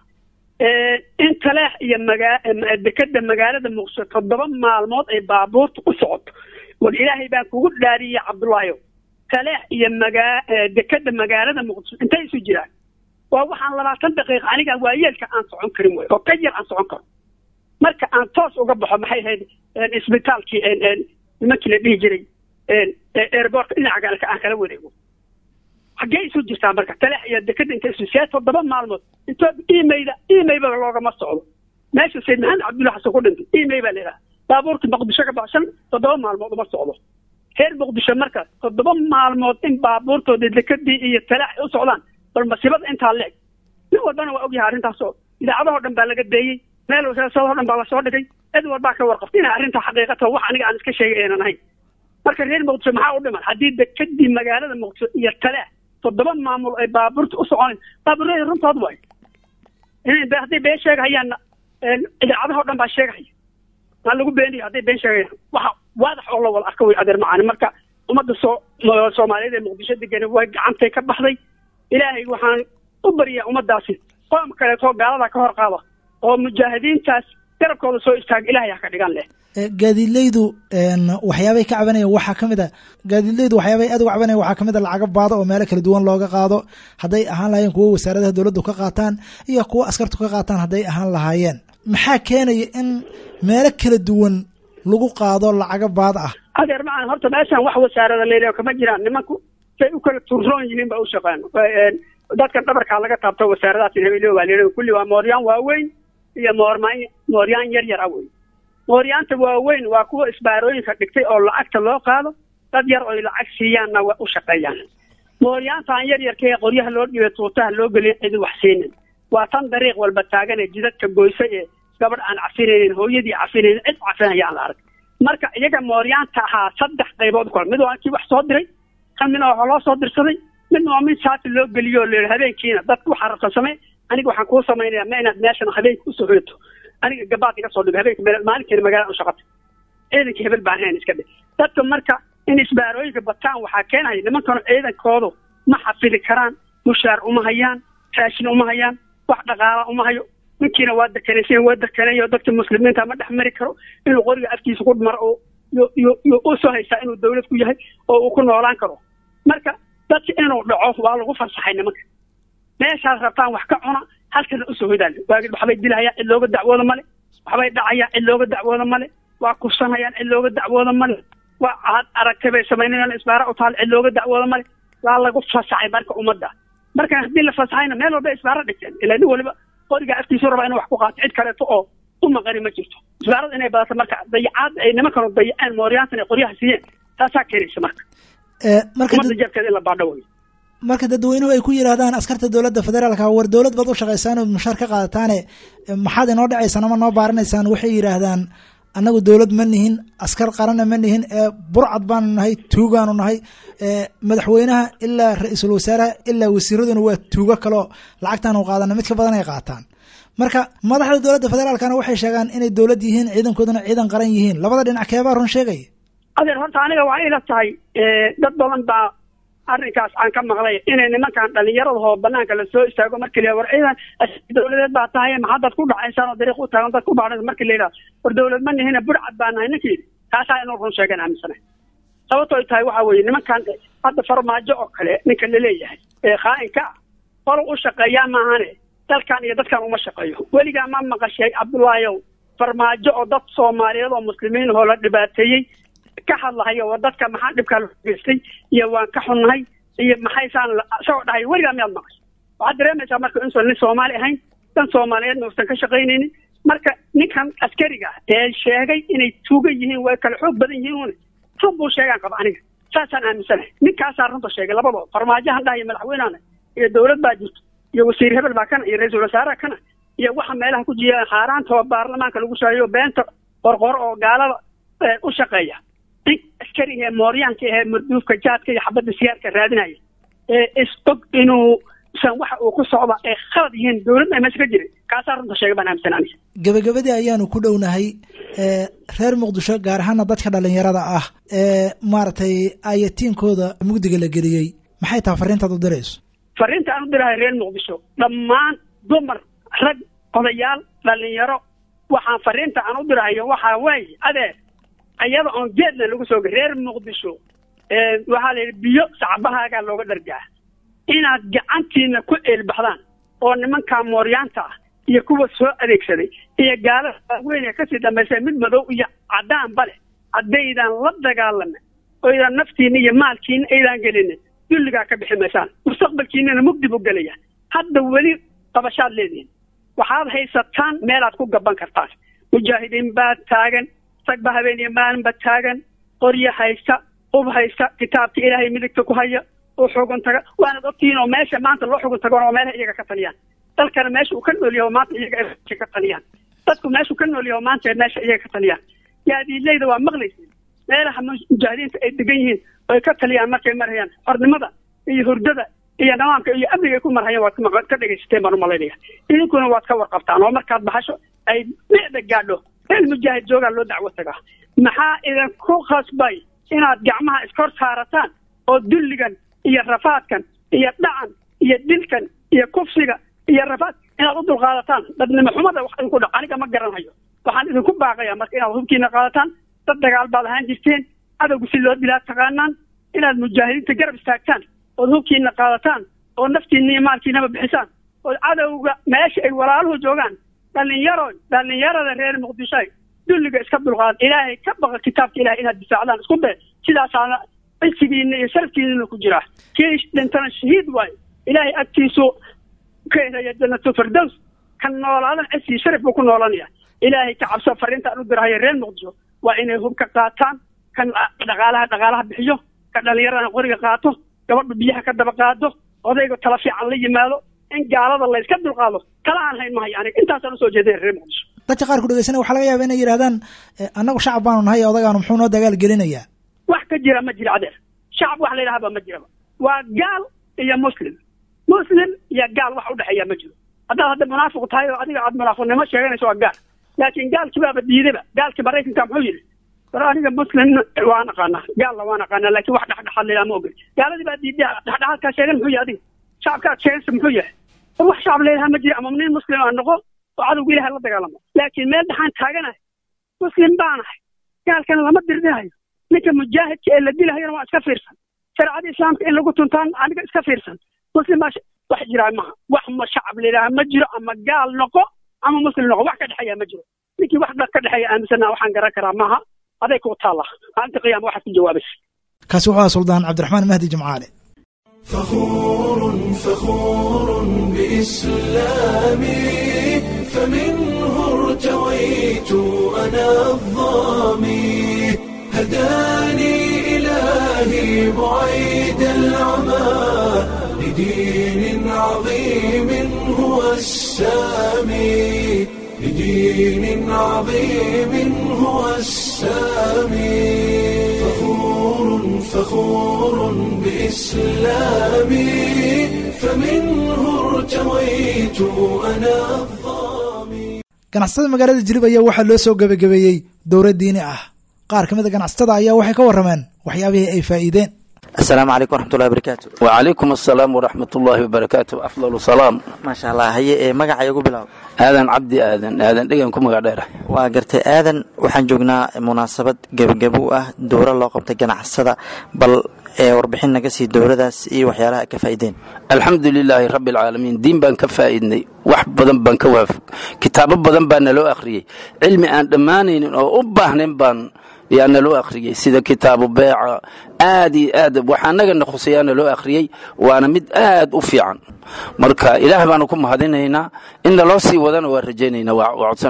in taleex iyo magaa dekeda magaalada muqdisho toddoba maalmood ay baabuurta u socoto war ilaahay baan kugu dhaariyey cabdullaayo taleex iyo magaa dekeda magaalada muqdisho intay isu jiraan waa waxaan labaatan daqiiqa aniga waayeelka aan socon karin wey oo ka yar aan socon karo marka aan toos uga baxo maxay ahayd isbitaalkii nimankii la dhihi jiray airbortka dhinaca galka aan kala wareego xaggee isu jirtaa marka taleex iyo dekeda inta isu see toddoba maalmood intoo imayda imayba loogama socdo meesha sayd maxamed cabdulla xasan ku dhintay imay baa la yidhaha baabuurta muqdisho ka baxshan toddoba maalmood uma socdo reer muqdisho marka toddoba maalmood in baabuurtooda dekadii iyo taleex ay u socdaan bal masiibada intaa leeg nin walbana waa ogyahay arrintaasoo idaacadahoo dhan baa laga beeyey meel wasaasadoo dhan baa lasoo dhigay cid walbaa ka warqabta inay arrintaa xaqiiqata wax aniga aan iska sheegay aynan ahayn marka reer muqdisho maxaa u dhiman haddii dekadii magaalada muqdisho iyo taleex toddoba maamul ay baabuurta u soconayn baabuurada runtood waay inay hadday been sheegahayaanna idaacadahoo dhan baa sheegahaya maa lagu beeniyo hadday been sheegayaan waxa waadax oo la wada arka way adeer macaani marka ummadda soo soomaaliyeed ee muqdisho degan way gacantay ka baxday ilaahay waxaan u baryaa ummaddaasi qoom kaleetoo gaalada ka hor qaada oo mujaahidiintaas garabkooda soo istaaga ilahay ha ka dhigan leh gaadiidleydu waxyaabay ka cabanayaan waxaa ka mid a gaadiidleydu waxyaabay aad uga cabanayaan waxaa kamid a lacago baado oo meelo kala duwan looga qaado hadday ahaan lahaayeen kuwo wasaaradaha dowladdu ka qaataan iyo kuwo askartu ka qaataan hadday ahaan lahaayeen maxaa keenaya in meelo kala duwan lagu qaado lacago baad ah adeer macaan horta meeshan wax wasaarada leedahay kama jiraan nimanku say u kala turroon yihiin ba u shaqaan dadkan dhabarkaa laga taabto wasaaradahaas hebelo baa leedahay kulli waa mooryaan waaweyn iyo moormaan mooryaan yar yar ah wey mooryaanta waaweyn waa kuwa isbaarooyinka dhigtay oo lacagta loo qaado dad yar oy lacag siiyaanna waa u shaqeeyaan mooryaantaan yar yarkee qoryaha loo dhibay tuutaha loo geliya cidi wax siinin waa tan dariiq walba taagan ee jidadka goysa ee gabadh aan cafinaynin hooyadii cafinaynin cid cafinaya aan la arag marka iyaga mooryaanta ahaa saddex qaybood kale mid waa kii wax soo diray kan midna waxaa loo soo dirsaday midna waa mid saati loo geliyo oo la habeenkiina dadka waxaa rabta samee aniga waxaan kuu samaynayaa ma inaad meeshan habeenka usoo hoyato aniga gabaad iga soo dhigo habeenka maalinkeena magaalada u shaqata ciidanka hebel baan hayn iska dhe dadka marka in isbaarooyinka bataan waxaa keenaya nimankanu ciidankoodu ma xafidi karaan mushaar uma hayaan raashin uma hayaan wax dhaqaala uma hayo ninkiina waa dekanaysan waa dekanayo dadka muslimiinta ma dhex mari karo inuu qoriga afkiisa ku maro oo yo usoo haystaa inuu dawlad ku yahay oo uu ku noolaan karo marka dadka inuu dhaco waa lagu fasaxay nimanka meeshaad rabtaan wax ka cuna halkana usoo hodaan waagid waxbay dilahayaan cid looga dacwooda male waxbay dhacayaan cid looga dacwooda male waa kursanayaan cid looga dacwooda male waa aad aragtay bay samaynayaan isbaara u taal cid looga dacwooda male waa lagu fasaxay marka ummadda marka haddii la fasaxayna meel walba isbaara dhigteen ilaa nin waliba qoriga afkiisu rabaa inuu wax ku qaato cid kaleeto oo u maqani ma jirto isbaarada inay badato marka dayacaad ay nimankanu dayaceen mooryaantan ay qoryaha siiyeen taasaa keenaysa marka ummadda jeebkeeda in la baadho wey marka dadweynuhu ay ku yidhaahdaan askarta dowladda federaalka war dowlad baad u shaqaysaan oo mushaar ka qaadataane maxaad inoo dhacaysaan ama noo baaranaysaan waxay yidhaahdaan annagu dowlad ma nihin askar qarana ma nihin burcad baanu nahay tuugaanu nahay madaxweynaha ilaa ra-iisul wasaaraha ilaa wasiiraduna waa tuugo kaleo lacagtaanu qaadana mid ka badan ay qaataan marka madaxda dowladda federaalkana waxay sheegaan inay dowlad yihiin ciidankooduna ciidan qaran yihiin labada dhinac keebaa run sheegaya adeer horta aniga waxay ila tahay dad badan baa arrinkaas aan ka maqlay inay nimankan dhallinyaradahoo banaanka lasoo istaago markii la war ciidan dowladeed baa tahay maxaad ku dhacaysaan oo dariiq u taagan dad ku baadhan markii la yidhaha war dowlad ma nihina burcad baa nahay ninkii taasaa inuu run sheegan aaminsana sababto ay tahay waxa weeye nimankan hadda farmaajo oo kale ninka laleeyahay ee khaa'inka ah qolo u shaqeeyaa maahane dalkan iyo dadkan uma shaqeeyo weligaa ma maqashay cabdullaahiyow farmaajo oo dad soomaaliyeed oo muslimiin oo la dhibaateeyey ka hadlahayo waa dadka maxaa dhibkaa loo geystay iyo waan ka xunnahay iyo maxaysaan isagoo dhahay weligaa miyaad maqashay waxaad dareemaysaa marka inuusan nin soomaali ahayn dan soomaaliyeedna uusan ka shaqaynaynin marka ninkan askariga ah ee sheegay inay tuuga yihiin way kala xoog badan yihiin un run buu sheegaan qaba aniga saasaan aaminsanahay ninkaasaa runta sheegay labadoo farmaajahan dhahayo madaxweynehana iyo dowlad baa jirto iyo wasiir hebel baa kana iyo ra-iisul wasaaraha kana iyo waxa meelaha ku jiya haaraanta oo baarlamaanka lagu shaayo beenta qorqoro oo gaalada u shaqeeya nin askariga ee mooryaanka ee marduufka jaadka iyo xabadda siyaarka raadinaya ee is og inuu san waxa uu ku socda ay khalad yihiin dowladda ay meesha ka jiray kaasaa runta sheega baan aaminsan aniga gebagabadii ayaanu ku dhownahay reer muqdisho gaar ahaana dadka dhalinyarada ah ee maaragtay ayatiinkooda mugdiga la geliyey maxay tahay fariintaad u dirayso fariinta aan u dirahay reer muqdisho dhammaan dumar rag odayaal dhalinyaro waxaan fariinta aan u dirahayo waxaa weeye adeer iyada oon geedna lagu soo gay reer muqdisho waxaa la yidhi biyo sacbahaagaa looga dhargaa inaad gacantiina ku eelbaxdaan oo nimankaa mooryaanta ah iyo kuwa soo adeegsaday iyo gaalada waaweyn ee kasii dambaysa mid madow iyo caddaanba leh haddaydan la dagaalamin oydan naftiina iyo maalkiina aydan gelinin dulligaa ka bixi maysaan mustaqbalkiinana mugdi buu gelaya hadda weli qabashaad leedihin waxaad haysataan meelaad ku gaban kartaan mujaahidiin baa taagan ragba habeen iyo maalinba taagan qoryo haysta ub haysta kitaabka ilaahay midigta ku haya oo xugun taga waanad ogtihiin oo meesha maanta loo xugun tagoon oo meelaha iyaga ka taliyaan dalkana meesha uu ka nool yaho maanta iyaga ay ka taliyaan dadku meeshuu ka nool yaho maanta meesha iyaga ka taliyaan yaadiileyda waa maqlaysin meelaha mujaahidiinta ay degan yihiin oo ay ka taliyaan markay marhayaan xornimada iyo hurdada iyo nidaamka iyo amniga ay ku marhayaan waad ka dhegaysateen baan umalaynaya idinkuna waad ka warqabtaan oo markaad baxasho ay micda gaadho meel mujaahid joogaa loo dacwo tagaa maxaa idinku khasbay inaad gacmaha iskor saarataan oo dulligan iyo rafaadkan iyo dhacan iyo dilkan iyo kufsiga iyo rafaad inaad u dulqaadataan dadnimo xumada wax idinku dhac aniga ma garanhayo waxaan idinku baaqayaa marka inaad hubkiina qaadataan dad dagaal baad ahaan jirteen cadowga si loo dilaa taqaanaan inaad mujaahidiinta garab istaagtaan ood hubkiina qaadataan oo naftiina iyo maalkiinaba bixisaan oo cadowga meesha ay walaaluhu joogaan dhalinyaro dhalinyarada reer muqdisho dulliga iska dulqaad ilaahay ka baqa kitaabka ilahay inaad difaacdaan isku day sidaasaana cisigiina iyo sharafkiinana ku jiraa kii dhintana shahiid waayo ilaahay agtiisu ka helaya janatu firdows kan noolaadan cisii sharaf buu ku noolanaya ilaahay ka cabso fariintaan u dirahaya reer muqdisho waa inay hubka qaataan kan dhaqaalaha dhaqaalaha bixiyo kan dhalinyarana qoriga qaato gabadha biyaha ka daba qaado odayga tala fiican la yimaado in gaalada la iska dulqaado tala aan hayn mahayo aniga intaasaan usoo jeedaya reer muqdisho dadka qaar ku dhegeysanaya waxaa laga yaaba inay yidhahdaan annagu shacab baanu nahay odagaanu muxuu noo dagaal gelinayaa wax ka jira ma jira adeer shacab wax la yidhahaba ma jiraba waa gaal iyo muslim muslim iyo gaal wax udhexeeya ma jiro haddaad hadda munaafiq tahay oo adiga aad munaafiqnimo sheeganayso waa gaal laakiin gaalkii baaba diidaba gaalkii maraykanka muxuu yidhi war aniga muslim waan aqaanaa gaalna waan aqaanaa laakiin wax dhexdhexaad la yidhaha ma ogel gaaladii baa diiday dhexdhexaadkaa sheegan muxuu yahay adiga shacabkaad sheegansa muxuu yahay war wax shacab la yidhaha ma jira ama nin muslim aan noqo oo cadowga ilahay la dagaalamo laakiin meel dhaxaan taaganahay muslim baanahay gaalkana lama dirdinahayo ninka mujaahidka ee la dilahayana waa iska fiirsan shareecada islaamka in lagu tuntaan aniga iska fiirsan muslim baa wax jiraa maha wax ma shacab la yidhaha ma jiro ama gaal noqo ama muslim noqo wax ka dhexeeya ma jiro ninkii wax ka dhexeeya aaminsanaa waxaan garan karaa maaha aday ku taalla maalinta qiyaama waxaad ku jawaabaysa kaasi wuxuu aha suldaan cabdiraxmaan mahdi jimcaale فخور فخور بإسلامي فمنه ارتويت أنا الظامي هداني إلهي بعيد العمى لدين عظيم هو السامي لدين عظيم هو السامي فخور فخور بإسلامي فمنه ارتويت أنا الظامي ganacsatada magaalada jilib ayaa waxaa loo soo gebagabeeyey dowlad diini ah qaar ka mid a ganacsatada ayaa waxay ka warrameen waxyaabihii ay faa'iideen asalaamu calaykum waraxmatullahi wabarakaatu وعليكم السلام ورحمة الله وبركاته أفضل سلام maasha allah haye ee magacay ugu bilaab آذن عبدي آذن آذن دقن كم قاعد waa gartay aadan waxaan joognaa munaasabad gebagabo u ah dowra loo qabtay ganacsada bal ee warbixin naga sii dowladaas iyo waxyaalaha ka faa'iideen الحمد لله رب العالمين دين بان كفائدني wax badan baan ka waafaq kitaabo badan baa naloo akhriyey cilmi aan dhammaanaynin oo u baahnayn baan yaa naloo akhriyey sida kitaabu beeca aad iyo aad waxaa nagana khuseeyaa naloo akhriyey waana mid aad u fiican marka ilaah baanu ku mahadinaynaa in naloo sii wadana waa rajaynaynaa waa waa codsanaynaa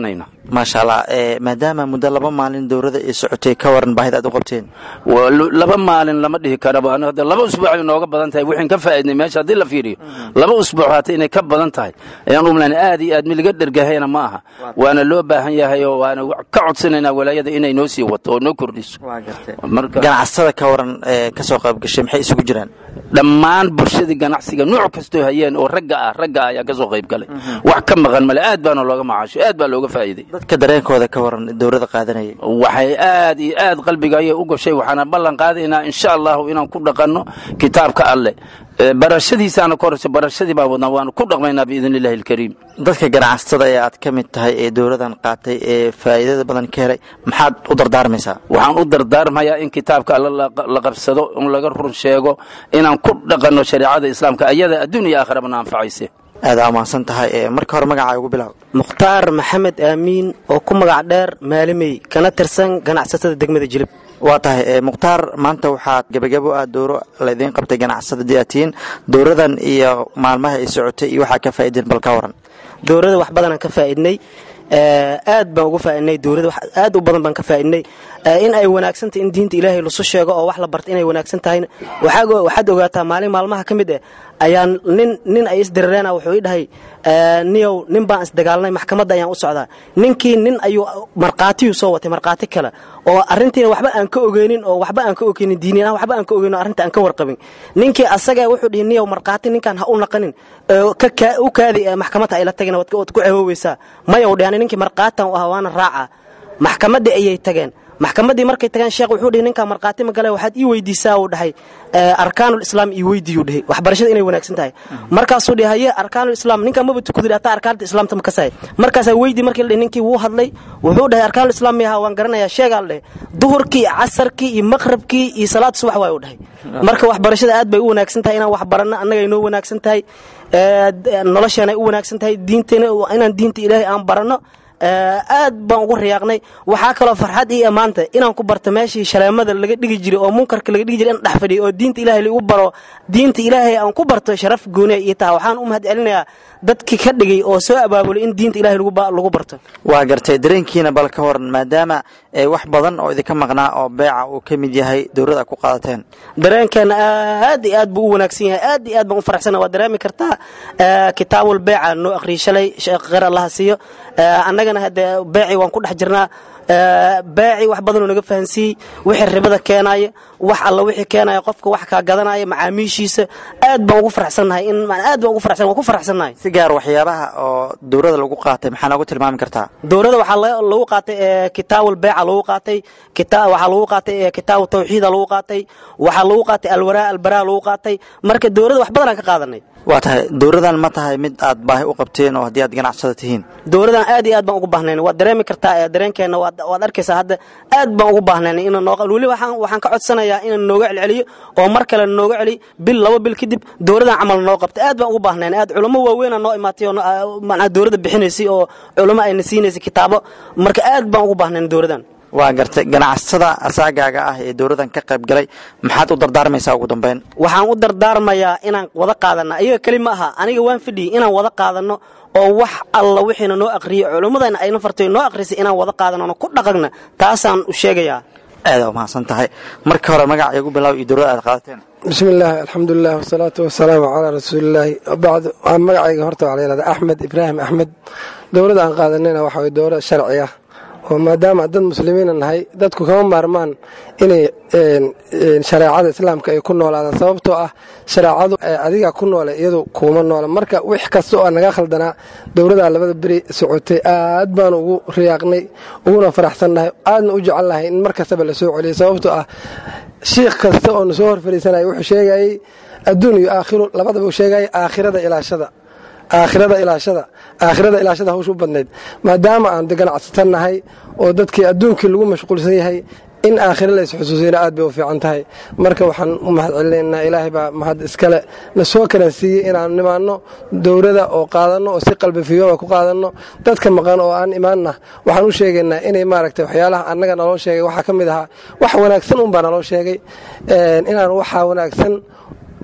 maasha allah maadaama muddo laba maalin dowladda ay socotay ka waran baahida aad u qabteen laba maalin lama dhihi karaba hadda laba usbuuc ay nooga badan tahay waxaan ka faa'iidnay meesha haddii la fiiriyo laba usbuuc haata inay ka badan tahay ayaan u malaynay aad iyo aad miliga dhergahayna ma aha waana loo baahan yahay oo waana ka codsanaynaa walaayada inay noo sii wato oo noo kordhiso ganacsada ka waran ka soo qayb gashay maxay isugu jiraan dhammaan bulshadii ganacsiga nuuc kastoo hayeen oo ragga ah ragga ah ayaa ka soo qayb galay wax ka maqan male aad baana looga macaasho aad baa looga faa'iiday dadka dareenkooda ka waran dowladda qaadanayay waxay aad iyo aad qalbiga ayay u gashay waxaana ballan qaadaynaa insha allahu inaan ku dhaqanno kitaabka alleh barashadiisaana ka horeysa barashadii baa wadnaa waanu ku dhaqmaynaa biidn illahi alkariim dadka ganacsatada ee aad ka mid tahay ee dowladan qaatay ee faa'iidada badan ka helay maxaad u dardaarmaysaa waxaan u dardaarmayaa in kitaabka alla la qabsado in laga run sheego inaan ku dhaqanno shareecada islaamka ayada adduun iyo aakhirabana anfacayse aada ammaansan tahay marka hore magacaa ugu bilaab mukhtaar maxamed aamiin oo ku magac dheer maalimey kana tirsan ganacsatada degmada jilib waa tahay mukhtaar maanta waxaad gebagabo ah dowro laydiin qabtay ganacsada diatiin dowradan iyo maalmaha ay socotay iyo waxaa ka faa'iideen bal ka waran dowrada wax badanaan ka faa'iidnay aad baan uga faaidnay dowlada aad u badan baan ka faaidnay in ay wanaagsantahy in diinta ilaahay lasu sheego oo wax la barta inay wanaagsan tahayna waxaad ogaataa maalin maalmaha ka mid eh ayaa nin nin ay isdirireena wuxuu ii dhahay niyow nin baan isdagaalnay maxkamadda ayaan u socdaa ninkii nin ayuu markhaatiyuu soo watay markhaati kale oo arrintiina waxba aan ka ogeynin oo waxba aan ka ogeynin diiniin ah waxba aan ka ogeynin oo arrinta aan ka warqabin ninkii asaga wuxuu dhihi niyow markhaati ninkaan ha u naqanin u kaadi maxkamadda ayla tagina waad ku cewooweysaa maya u dhihani ninkii markhaatan u ah waana raaca maxkamaddii ayay tageen maxkamaddii markay tageen sheekh wuxuu dhihi ninkaa markhaati ma gale waxaad ii weydiisaa uu dhahay arkaanul islaam ii weydiiyuu dhihi waxbarashada inay wanaagsan tahay markaasuu dhihi haye arkaanul islaam ninkaa maba tukudiri hataa arkaanta islaamta ma kasahay markaasaa weydii markii la dhihi ninkii wuu hadlay wuxuu dhahay arkaanul islaam miyaha waan garanayaa sheegaa la dhahay duhurkii casarkii iyo maqrabkii iyo salaad subax waay u dhahay marka waxbarashada aad bay u wanaagsan tahay inaan wax baranno annaga inoo wanaagsan tahay nolosheenay u wanaagsan tahay diinteena inaan diinta ilaahay aan baranno aad baan ugu riyaaqnay waxaa kaloo farxad ii ammaanta inaan ku barto meeshii shaleemada laga dhigi jiray oo munkarka laga dhigi jiray in dhex fadhiyo oo diinta ilaahay lagu baro diinta ilaahay aan ku barto sharaf gooniya ii taha waxaan u mahad celinayaa dadkii ka dhigay oo soo abaabulay in diinta ilaahay lagu barto waa gartay dareenkiina bal ka waran maadaama wax badan oo idinka maqnaa oo beeca uu ka mid yahay dowladda ku qaadateen dareenkeena aad iyo aad buu u wanaagsan yahay aad iyo aad baan u faraxsana waa dareemi kartaa kitaabul beeca noo akhriy shalay sheekh kheyr allaha siiyo annagana hadde beecii waan ku dhex jirnaa beeci wax badanoo naga fahansiiyey wixii ribada keenaaya wax alla wixii keenaya qofka wax kaa gadanaya macaamiishiisa aad baan ugu faraxsannahay in aad baan ugu faraxsan waan ku faraxsannahay si gaar waxyaabaha oo dowladda lagu qaatay maxaa noogu tilmaami kartaa dowladda waxaa lagu qaatay kitaabul beeca lagu qaatay waxaa lagu qaatay kitaabu tawxiida lagu qaatay waxaa lagu qaatay alwaraa albaraa lagu qaatay marka dowladda wax badanaan ka qaadanay waa tahay dowladan ma tahay mid aad baahi u qabteen oo haddii aad ganacsada tihiin dowladan aad iyo aad baan ugu baahnayn waad dareemi kartaa dareenkeenna waad arkaysaa hadda aad baan ugu baahnayn in weli waxaan ka codsanayaa inaan nooga celceliyo oo mar kale nooga celi bil laba bil kadib dowladan camal noo qabta aad baan ugu baahnayn aad culamo waaweynaa noo imaatay oo macnaa dowladda bixinaysay oo culamo ayna siinaysay kitaabo marka aad baan ugu baahnayn dowladan waa gartay ganacsada asaagaaga ah ee dowladan ka qayb galay maxaad u dardaarmaysaa ugu dambeyn waxaan u dardaarmayaa inaan wada qaadana ayaga keli ma aha aniga waan fidhiyey inaan wada qaadano oo wax alla wixiina noo aqriyey culummadana ayna fartay noo aqrisay inaan wada qaadano ku dhaqagna taasaan u sheegayaa aada u mahadsan tahay marka hore magaca igu bilaaw iyo dowlada aad qaadateen bismi illaahi alxamdulilah wasalaatu wasalaamu calaa rasuulillaahi bacd magacayga horta waxaa la yihahdaa axmed ibraahim axmed dowladda aan qaadanayna waxa way dowlad sharci ah oo maadaama dad muslimiina nahay dadku kama maarmaan inay shareecada islaamka ay ku noolaadaan sababtoo ah shareecadu adiga ku noole iyadu kuuma noola marka wix kasta oo naga khaldanaa dowladdaa labada beri socotay aad baanu ugu riyaaqnay uguna faraxsannahay aadna u jecelnahay in mar kastaba la soo celiyay sababtoo ah shiikh kasta oo na soo hor fadhiisanaya wuxuu sheegayey adduun iyo aakhiru labadaba uu sheegayay aakhirada ilaashada aakhirada ilaashada aakhirada ilaashada hawsha u badnayd maadaama aan de ganacsatan nahay oo dadkii adduunkii lagu mashquulsan yahay in aakhira lays xusuusiyana aad bay u fiican tahay marka waxaan u mahad celinaynaa ilaahay baa mahad iskale na soo karansiiyey inaan nimaanno dowlada oo qaadanno oo si qalbifiyooba ku qaadanno dadka maqan oo aan imaanna waxaan u sheegaynaa inay maaragtay waxyaalaha annaga naloo sheegay waxaa ka mid ahaa wax wanaagsan unbaa naloo sheegay inaan waxaa wanaagsan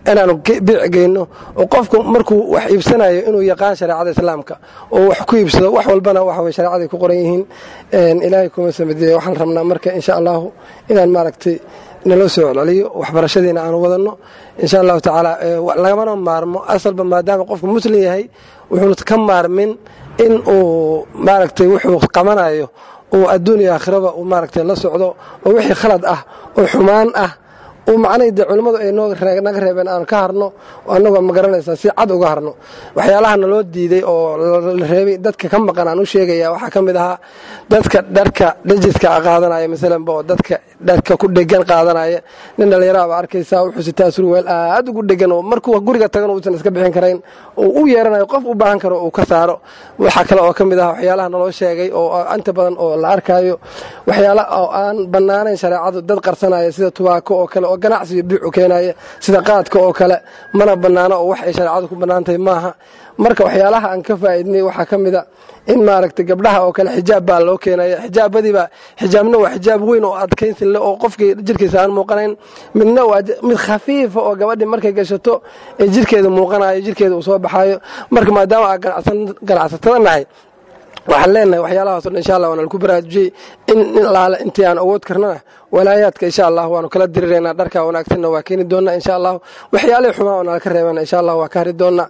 inaanu biic geyno oo qofku markuu wax iibsanayo inuu yaqaan shareecada islaamka oo wax ku iibsado wax walbana waxa weye shareecaday ku qoran yihiin ilaahay kuma samadiye waxaan rabnaa marka insha allahu inaan maaragtay naloo soo celceliyo waxbarashadiina aanu wadanno insha allahu tacaala lagamana maarmo asalba maadaama qofku muslim yahay wuxuuna ka maarmin in uu maaragtay wuxuu qabanayo uu adduun iyo aakhiraba uu maaragtay la socdo oo wixii khalad ah oo xumaan ah uu macnahi dee culimmadu ay naga reebeen aan ka harno annagoo ma garanaysaa si cad uga harno waxyaalaha naloo diiday oo la reebay dadka ka maqan aan u sheegaya waxaa ka mid ahaa dadka dharka dhajiska qaadanaya masalanba oo dadka dharka ku dhegan qaadanaya nin dhallinyaraaba arkaysaa wuxuu sitaa surweel aad ugu dhegan oo markuu guriga tagan uusan iska bixin karayn oo u yeeranayo qof u baahan karo uu ka saaro waxaa kale oo ka mid ah waxyaalaha naloo sheegay oo inta badan oo la arkayo waxyaala oo aan bannaanayn shareecadu dad qarsanaya sida tubaako oo kale oo ganacsiga biicu keenaya sida qaadka oo kale mana bannaano oo wax ay shareecadu ku bannaantahay maaha marka waxyaalaha aan ka faa'iidnay waxaa ka mid a in maaragtay gabdhaha oo kale xijaab baa loo keenaya xijaabadiiba xijaabna waa xijaab weyn oo adkaynsin le oo qofkii jirkiisa aan muuqanayn midna waa mid khafiifa oo gabadhii markay gashato ee jirkeeda muuqanayo jirkeeda uu soo baxayo marka maadaama aan ganacsatada nahay waxaan leenahay waxyaalahaasoo dhan insha allah waana laku baraarujiyey in laale intii aan awood karnana walaayaadka insha allah waanu kala diriraynaa dharka wanaagsanna waa keeni doonaa insha allah waxyaalihii xumaa oo nala ka reebana insha allah waa ka hari doonaa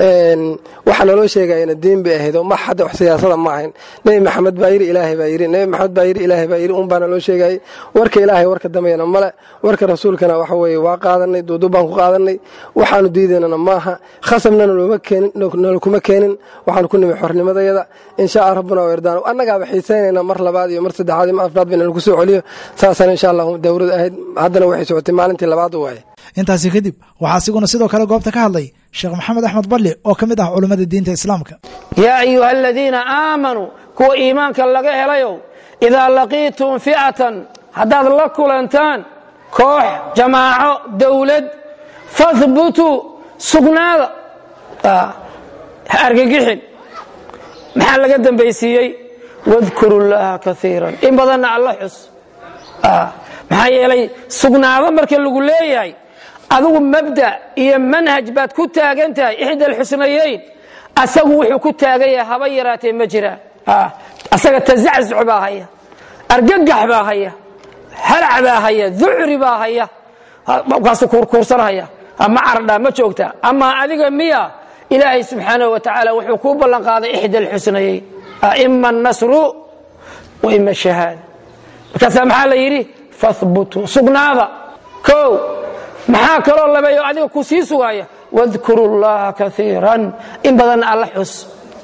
waxaa naloo sheegayana diin bay ahayd oo ma hadda wax siyaasada ma ahayn nebi maxamed baa yiri ilaahay baa yiri nebi maxamed baa yiri ilaahay baa yiri un baa naloo sheegayay warka ilaahay warka dambeeyana male warka rasuulkana waxa weeye waa qaadanay duuduub baan ku qaadanay waxaanu diidaynana maaha khasabna nalooma keenin nalakuma keenin waxaanu ku nimi xornimadayada insha rabbuna irdaan annagaaba xiisaynayna mar labaad iyo mar saddexaad iyo mar afraad bayna lagu soo celiyo saasana insha allahu dowlad ahayd haddana waxay socotay maalintii labaad waaye intaasi kadib waxaa asiguna sidoo kale goobta ka hadlay sheekh maxamed axmed balli oo ka mid ah culummada diinta islaamka yaa ayuha aladiina aamanuu kuwa iimaanka laga helayow idaa laqiitum fi'atan haddaad la kulantaan koox jamaaco dowlad fahbutuu sugnaada ha argagixin maxaa laga dambaysiiyey wadkuru llaha kaiiran in badanna alla xus maxaa yeelay sugnaado marka lagu leeyahay adigu mabda iyo manhaj baad ku taagan tahay ixda alxusnayeyn asagu wuxuu ku taagan yahay haba yaraatee ma jiraan asaga tazaczuc baa haya argagax baa haya halac baa haya ducri baa haya kaasu kuurkuursanhaya ma cardhaa ma joogtaa amaa adiga miya ilaahay subxaanaه wa tacaala wuxuu kuu ballan qaaday ixda alxusnayeyn ima الnasru wa ima shahaada markaasaa maxaa la yidhi fahbutuu sugnaada o maxaa kaloo labeeyo adiga ku sii sugaaya wadkuru اllaha kaiira in badanna alla xus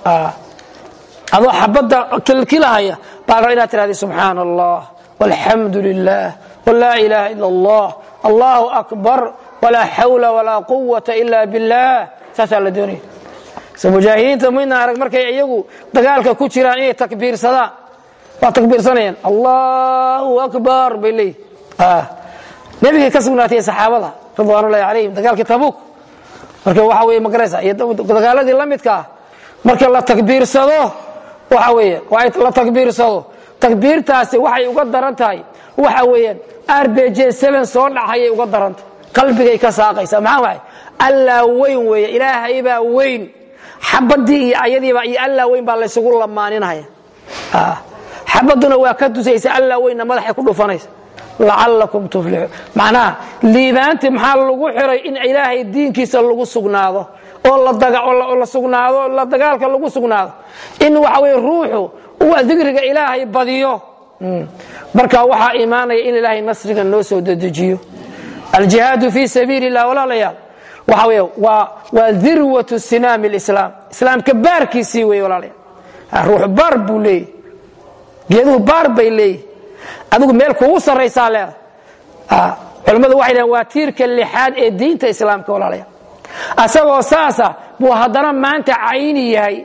adoo xabadda kilkilahaya baa raba inaad tirahda subxaana allah walxamdu lilah wlaa ilaha ila allah allahu akbar walaa xawla walaa quwata ila billah saasaa la doonaya so mujaahidiinta midna arag markay iyagu dagaalka ku jiraan inay takbiirsadaan waa takbiirsanayaan allahu akbar bay leeyihi nebigay ka sugnaatay saxaabada ridwaanullahi calayhim dagaalkii tabuuk marka waxa weye magaraysa iyo dagaaladii la midka ah marka la takbiirsado waxa weeye waa la takbiirsado takbiirtaasi waxay uga daran tahay waxa weeyaan r b j soo dhacayay uga daran tahay qalbigay ka saaqaysa maxaa waay allaa weyn weeye ilaahay baa weyn xabadii iyo ayadiiba iyo allaa weyn baa laysugu lamaaninaya xabaduna waa ka tusaysa allaa weynna madaxay ku dhufanaysa lacalakum tuflixuun macnaha liibaanti maxaa lagu xiray in ilaahay diinkiisa lagu sugnaado oo la sugnaado la dagaalka lagu sugnaado in waxa weye ruuxu uu dikriga ilaahay badiyo marka waxaa imaanaya in ilaahay nasriga noo soo dedejiyo aljihaadu fi sabiili illah walaalayaal waxa wey waa dirwatu sinaami lislaam islaamka baarkiisii wey walaalayaal ruux baar buu leeyahy geeduhu baar bay leeyihi adigu meel kugu sarraysaa leeda culimmadu waxay dhahen waa tiirka lixaad ee diinta islaamka walaalayaal asagoo saasa buu haddana maanta cayni yahay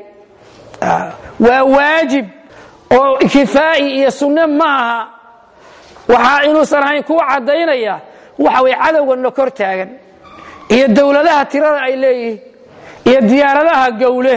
waa waajib oo kifaa'i iyo sunne ma aha waxaa inuusan ahayn kuu caddaynaya waxa weye cadowganna kor taagan iyo dowladaha tirada ay leeyihiin iyo diyaaradaha gowle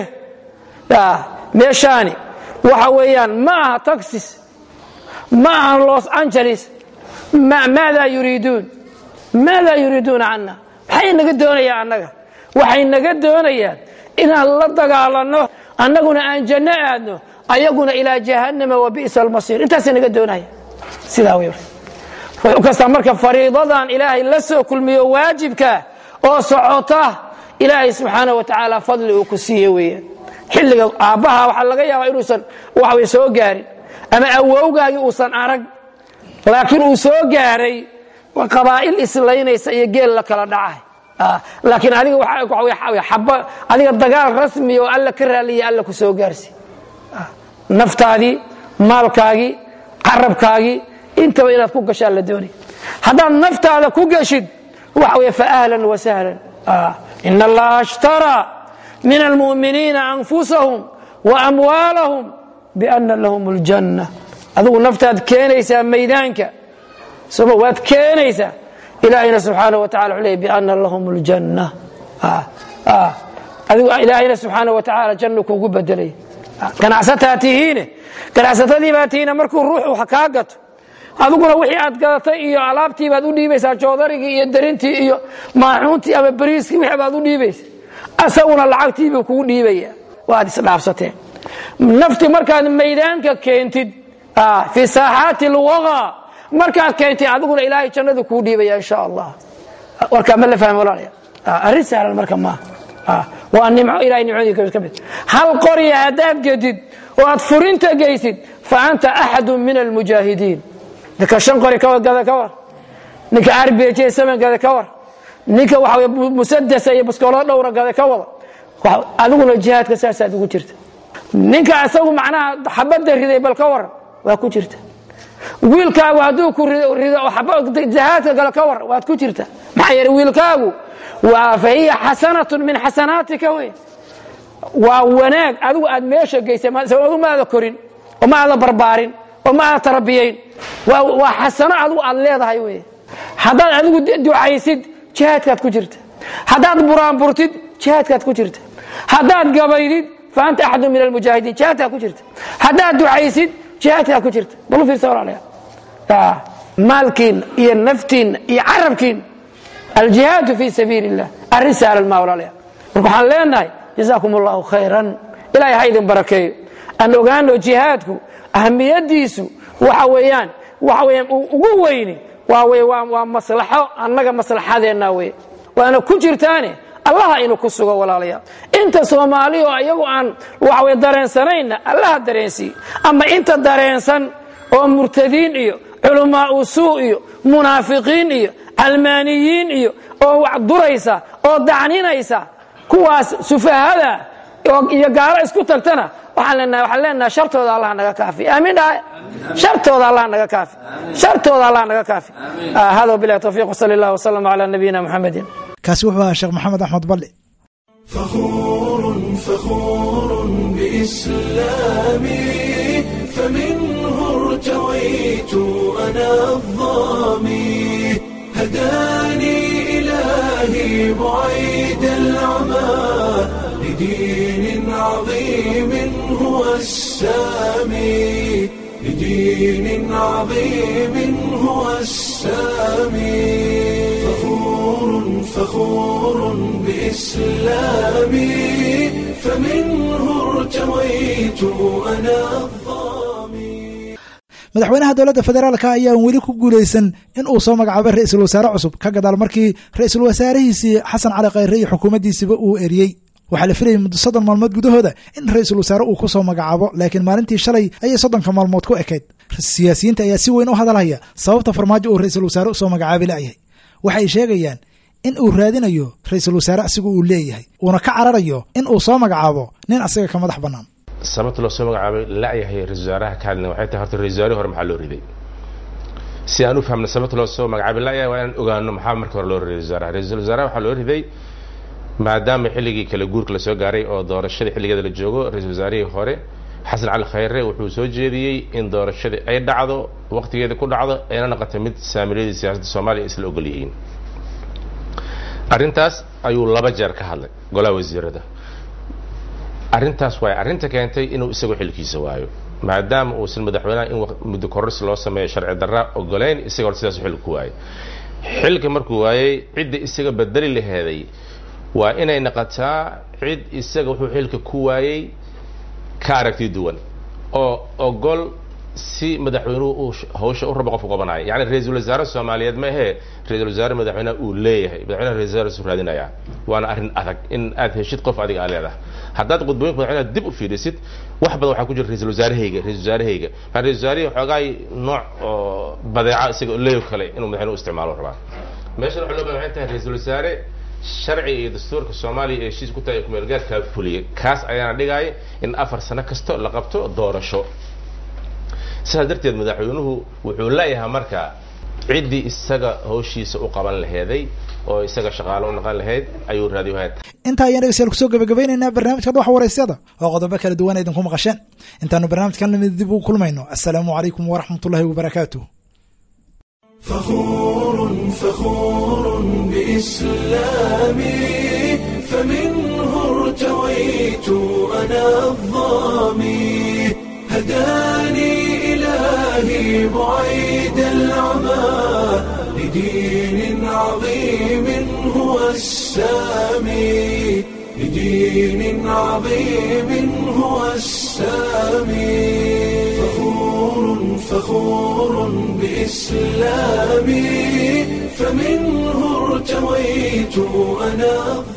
meeshaani waxa weeyaan ma aha taxis ma aha los angeles maada yuriiduun maada yuriiduuna cana maxay naga doonayaan annaga waxay naga doonayaan inaan la dagaalanno annaguna aan janno aadno ayaguna ilaa jahannama wa bi'sa almasiir intaasay naga doonaya sidaa wey ruux kasta marka fariidadan ilaahay la soo kulmiyo waajibka oo socota ilaahay subxaana wa tacaala fadli uu ku siiye weeyaan xilliga aabbaha waxaa laga yaabaa inuusan waxway soo gaarin ama awowgaagii uusan arag laakiin uu soo gaaray qabaa'il islaynaysa iyo geel la kala dhacay laakiin adiga xaba adiga dagaal rasmi oo alla ka raaliya alla ku soo gaarsi naftaadii maalkaagii carabkaagii intaba inaad ku gashaan la doonay haddaad naftaada ku geshid waxa wey faahlan wasahlan in allaha ashtaraa min almu'miniina anfusahum wa amwaalahum biana lahum اljanna adigu naftaad keenaysaa maydaanka soma waad keenaysaa ilaahayna subxaana wa tacala wuxuu leey biana lahum اljanna adigu ilaahayna subxaana wa tacaala jannu kuugu bedelay ganacsataa tihiine ganacsatadii baa tihiine markuu ruuxu wax kaa gato adiguna wixii aad gadatay iyo alaabtii baad u dhiibaysaa joodarigii iyo darintii iyo maaxuuntii ama bariiskii wixii baad u dhiibaysa asaguna lacagtii buu kugu dhiibaya waad isdhaafsateen nafti markaad maydaanka keentid fii saaxaati lwaqa markaad keentid adiguna ilaahay jannadu kuu dhiibaya insha allah warkaa ma la fahmi walaalaya arrin sahlan marka maaha waa nimco ilahay nimcooyinka ka mid hal qorya haddaad gedid oo aad furinta geysid fa anta axadu min almujaahidiin ninka shan qori gada ka war ninka arbj saman gada ka war ninka waxa musadasa iyo baskoolo dhowra gada ka wada adiguna jihaadka saasaad ugu jirta ninka isagu macnaha xabadda riday bal ka waran waa ku jirta wiilkaagu hadduu ku rido jihaadka gala ka war waad ku jirta maxaa yeele wiilkaagu waa fa hiya xasanatun min xasanaatika wey waa wanaag adigu aad meesha geysay adu ma aada korin oo ma aada barbaarin oo ma aada tarabiyayn waa xasano adigu aad leedahay wey haddaad adigu ducaysid jihaadkaad ku jirta haddaad buraanburtid jihaadkaad ku jirta haddaad gabaydid fa anta axadu min almujaahidiin jihaadkaad ku jirta haddaad ducaysid jihaadkaad ku jirta bal u fiirsa walaalayaa maalkiinna iyo naftiinna iyo carabkiinna aljihaadu fi sabiili illah arrin sahlan maa walaalayaa marka waxaan leenahay jazaakum allahu khayran ilahay ha idin barakeeyo aan ogaano jihaadku ahamiyadiisu waxa weeyaan waxa weeyaan ugu weyni waa wey waa maslaxo annaga maslaxadeenna wey waana ku jirtaane allaha inu ku sugo walaalayaal inta soomaali oo iyagu aan waxawey dareensanayna allaha dareensii ama inta dareensan oo murtadiin iyo culamaa usuu iyo munaafiqiin iyo calmaaniyiin iyo oo wax duraysa oo dacninaysa kuwaas sufahada iyo gaalo isku tagtana waxaan leenahay waxaan leenahay shartooda allah naga kaafi aamin dhahay shartooda allah naga kaafi shartooda allah naga kaafi hada billahi tawfiiq wasali allah wasallam ala nabiyina muxamedin kaasi wuxuu ahaa sheekh maxamed axmed balli فخور فخور بإسلامي فمنه ارتويت أنا الظامي هداني إلهي بعيد العمى لدين عظيم هو السامي لدين عظيم هو السامي فخور فخور بإسلامي فمنه ارتويت أنا الظامي madaxweynaha dowladda federaalka ayaan weli ku guulaysan in uu soo magacaabay ra-iisul wasaare cusub ka gadaal markii ra-iisul wasaarihiisii xasan cali khayre iyo xukuumaddiisiba uu eriyey waxaa la filayay muddo soddon maalmood gudahooda in ra-iisul wasaare uu ku soo magacaabo laakiin maalintii shalay ayay soddonka maalmood ku ekayd siyaasiyiinta ayaa si weyn u hadalhaya sababta farmaajo uu ra-iisul wasaare usoo magacaabi la'yahay waxay sheegayaan in uu raadinayo ra-iisul wasaare asigu uu leeyahay uuna ka cararayo in uu soo magacaabo nin asiga ka madax bannaan sababta loo soo magacaabay la'yahay ra-isul wasaaraha ka hadlina waxay tahay horta ra-isul wasaarihii hore maxaa loo riday si aan u fahmna sababta loo soo magacaabay la'yahay waa inaan ogaano maxaa marka hore loo riday ra-isul wasaaraha ra-isul wasaaraha waxaa loo riday maadaama xilligii kala guurka la soo gaaray oo doorashada xilligeeda la joogo ra-isul wasaarihii hore xasan cali khayre wuxuu soo jeediyey in doorashadii ay dhacdo waqtigeeda ku dhacdo ayna noqotay mid saamilyadii siyaasadda soomaaliya isla ogol yihiin arrintaas ayuu laba jeer ka hadlay golaha wasiirada arrintaas waay arrinta keentay inuu isagu xilkiisa waayo maadaama uusan madaxweynaha in muddo kororsi loo sameeyo sharci darra ogolayn isaga hor sidaas xil ku waayay xilka markuu waayey cidda isaga bedeli laheeday waa inay naqataa cid isaga wuxuu xilka ku waayey ka aragti duwan oo ogol si madaxweynuhu uu hawsha u rabo qofku qabanayo yani ra-iisul wasaare soomaaliyeed ma ahee ra-isul wasaare madaxweynaha uu leeyahay madaxweynaha ra-isul wasaare isu raadinaya waana arrin adag in aad heshid qof adiga aa leedahay haddaad qudbooyinka madaxweynaha dib u fiirisid wax badan waxaa ku jira ra-isul wasaarahayga ra-isul wasaarahayga maa ra-isul wasaarihii xoogaay nooc oo badeeca isaga leeyo kale inuu madaxweynuhu isticmaalo rabaa meeshan waxaa loo bahan waxay tahay ra-isul wasaare sharciga iyo dastuurka soomaaliya ee heshiis ku tahay ee kumeelgaarkaa fuliyay kaas ayaana dhigaya in afar sano kasto la qabto doorasho sidaas darteed madaxweynuhu wuxuu leeyahay marka ciddii isaga hawshiisa u qaban laheeday oo isaga shaqaalo u noqon lahayd ayuu raadiyo hayad intaa ayaan dhegeystayaal kusoo gabagabeynaynaa barnaamijka dhuxa waraysyada oo qodobo kala duwan idinku maqasheen intaanu barnaamijkan lamid dib ugu kulmayno assalaamu calaykum waraxmatullahi wabarakaatu فخور فخور بإسلامي فمنه ارتويت أنا الظامي هداني إلهي بعيد العمى لدين عظيم هو السامي لدين عظيم هو السامي فخور فخور بإسلامي فمنه ارتويت أنا